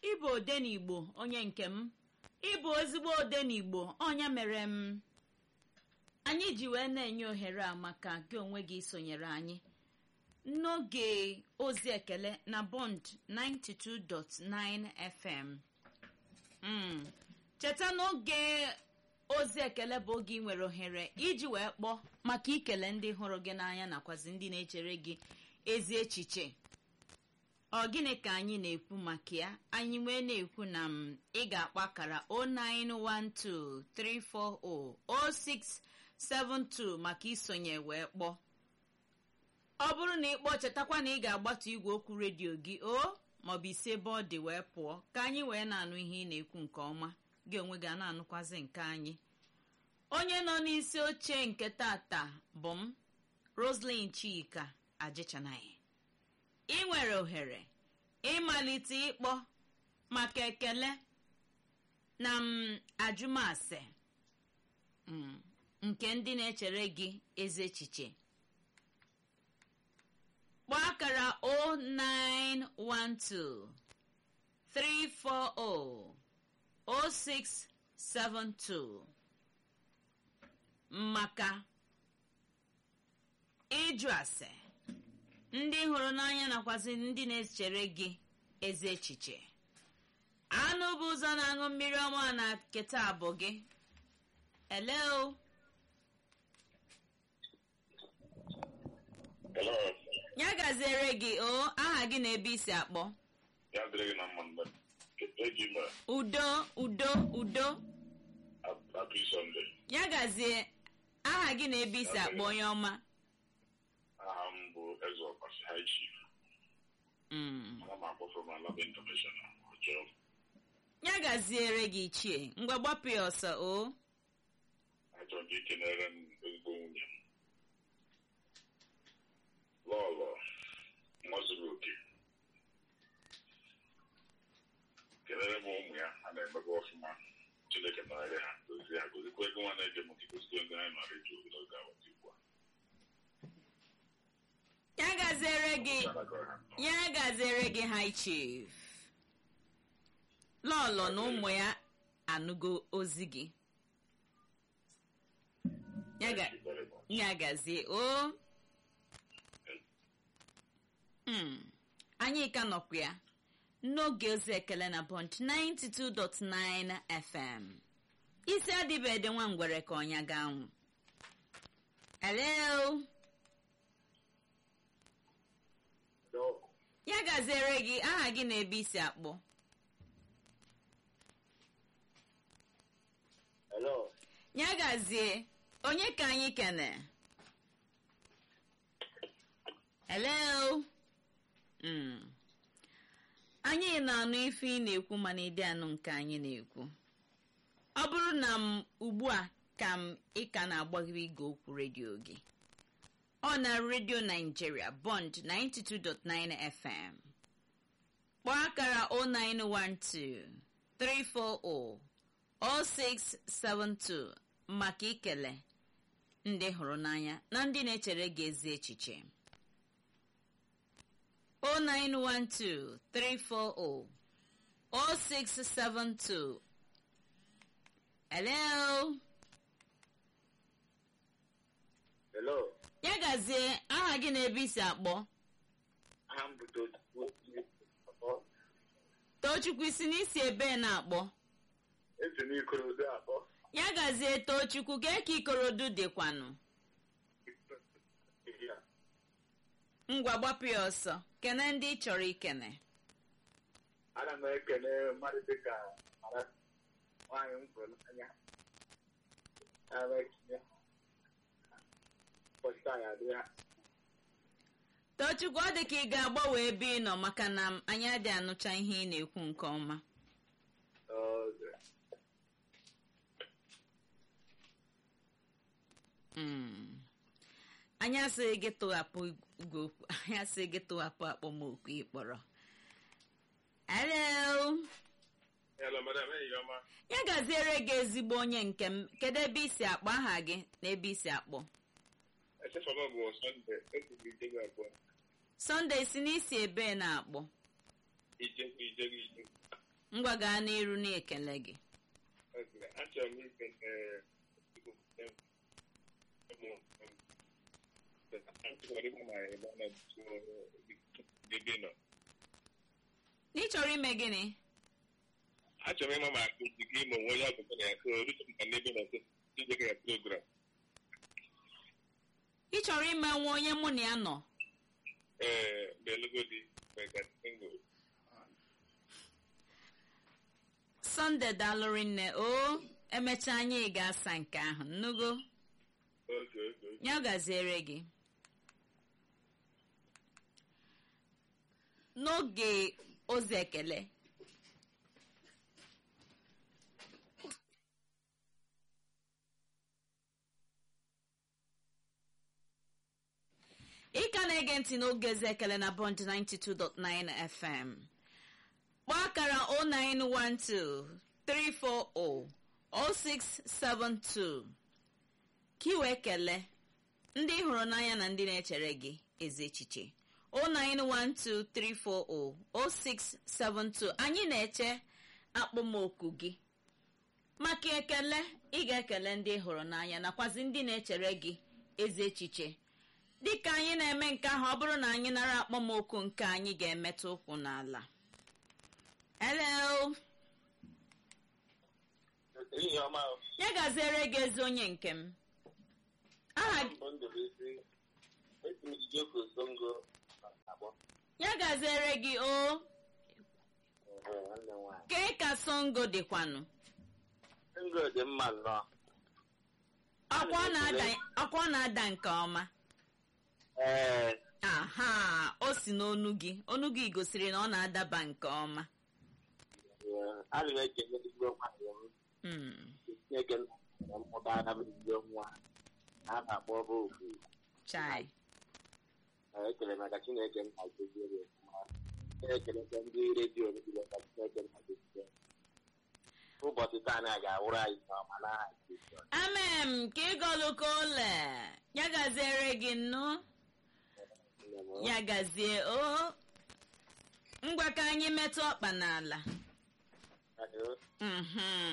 ịbụ odenigbo onye nke m ịbụ ezigbo odenigbo ọnya mere m anyị ji wee na-enye ohere a maka gị onwe gị sonyere anyị n'oge ozi ekele na bond 92.9 fm Mm. cheta n'oge ozi ekele bụ oge ị nwere ohere iji wee kpọọ maka ikele ndị hụrụ gị n'anya nakwazi ndị na-echere gị ezi echiche ọ gịnị ka anyị na-ekwu maka ya anyị wee na-ekwu na m ị ga-akpọ akara 09123400672 maka isonye wee kpọọ ọ bụrụ na ị kpọọ chetakwa na ị ga-agbatu igwe okwu redio gị o maọbụ isi ebe ọ dị wee pụọ ka anyị wee na-anụ ihe ị na-ekwu nke ọma gị onwe gị a na-anụkwazi nke anyị onye nọ n'isi oche nke tata bụ m roslyn chika ajịchanaghị ị nwere ohere ịmalite ịkpọ maka ekele na m ajụmasị mm, nke ndị na-echere gị ezi echiche kpọọ akara 0912 340 0672 maka ịjụ ase ndị hụrụ n'anya nakwazi ndị na-echere gị ezi echiche anụ bụ ụzọ na-aṅụ mmiri ọma na keta bụ gị hello Hello. ya gaziere gị o aha gị na ebe isi akpọ Ya dịrị gị na mma mgbe eji m udo udo udo Happy Sunday. ya gazie aha gị na ebe isi akpọ onye ọma Aha m bụ Eze Ọkpasi High Chief. Mm. Ana m akpọ from Alaba International. Ọjọọ. ya gaziere gị ichie ngwa gbapụ ya ọsọ o Achọrọ m ikenere m ezigbo nwunye m. Lọlọ nwa zuru oke. Kelere m ụmụ ya ha na-emebe ọfụma. Chineke nọnyere ha gozie ha gozikwa ego nwa na-eje m gozikwa ndị anyị nọ redio obodo ga-awata ugbu a. ya gaziere gị Chineke ha nọ. ya gaziere gị high chief lọlọ na ụmụ ya anụgo ozi gị ya ga- Thank you very much. ya gazie o Mm. anyị ka nọkwa ya n'oge ozi ekele na bond 92.9 fm isi adịbede nwa ngwere ka ọnya ga anwụ hello No. ya gaziere gị aha gị na ebe isi akpọ Hello. ya gazie onye ka anyị kene hello Mm. anyị na-anụ ife ị na-ekwu mana ịdị anụ nke anyị na-ekwu ọ bụrụ na m ugbu a ka m ị ka na-agbaghịrị igwe okwu redio gị ọ na redio Nigeria bond 92.9 fm kpọọ akara 0912 340 0672 maka ikele ndị hụrụ n'anya na ndị na-echere gị ezi echiche 0912 340 0672 hello Hello. ya gazie aha gị na ebe isi akpọ Aha m bụ Tochukwu akpọ. tochukwu isi n'isi ebe na-akpọ Esi m Ikorodu akpọ. ya gazie tochukwu gee ka ikorodu dịkwanụ Ya. ngwa gbapụ ya ọsọ kene ndị ị chọrọ ikene Ana m ekele mmadụ dịka Mara nwaanyị m hụrụ n'anya. Ana m ekele ụbọchị taa ya adịghị ha. tochukwu ọ dị ka ị ga-agbanwe ebe ị nọ maka na m anyị adị anụcha ihe ị na-ekwu nke ọma Ọzọ. Mm. anyị asịghị gị tụghapụ igwe okwu anyị asịghị gị tụghapụ akpọmokwu ị kpọrọ hello Hello, madam. Enyi ọma. ya gaziere gị ezigbo onye nke m kedu ebe isi akpọ aha gị na ebe isi akpọ Echefọrọ m bụ Sọnde. Ekwughị ijegwu abụọ. sọnde si n'isi ebe na-akpọ Ijegwu ijegwu ijegwu. ngwa gaa n'iru na-ekele gị achọrọ m ikele ị chọrọ ime gịnị achọrọ m ịma ma akụzi gị ma onwe ya ọgụgụ na ya ka orutu maka n'ebe na ijeke ya program ị chọrọ ime nwa onye mụ na ya nọ ee belugodi mega single sọnde dalụrị nne o emecha anyị ga-asa nke ahụ nnugo oge oge oge ya gaziere gị n'oge ozi ekele ị ka na-ege ntị n'oge ozi ekele na bond 92.9 fm kpọọ akara 0912 340 0672 ka ị wee kelee ndị ị hụrụ n'anya na ndị na-echere gị ezi echiche 09123400672 anyị na-eche akpọmoku gị maka ekele ị ga-ekele ndị ị hụrụ n'anya nakwazi ndị na-echere gị ezi echiche dịka anyị na-eme nke ahụ ọ bụrụ na anyị nara akpọmoku nke anyị ga-emetụ ụkwụ n'ala hello ehihie ọma o. ya gaziere gị ezi onye nke m aha gị mbụ ndụbụisi esi m ijoko songo agbọ ya gaziere gị o nwanne m nwaanyị kee ka songo dịkwanụ songo dị mma nnọọ ọkwa ọ na-ada- ọkwa ọ na-ada nke ọma ee aha o si n'onu gị onu gị gosiri na ọ na-adaba nke ọma ana m ekele ezigbo nwaanyị m Mm, chineke na mmụta aka m ezigbo nwa a na-akpọ bụ ofu chai ekele maka chineke nna goziere ya ọfụma na-ekelekwa ndị redio niile ka chineke nna goziere ụbọchị taa na ga-awụrụ anyị nke ọma n'aha Jizọs. amem ka ịgọlụka ole ya gaziere gị nnụ Nne m, ya gazie o ngwa ka anyị metụ ọkpa n'ala ọ dị o. Mhm.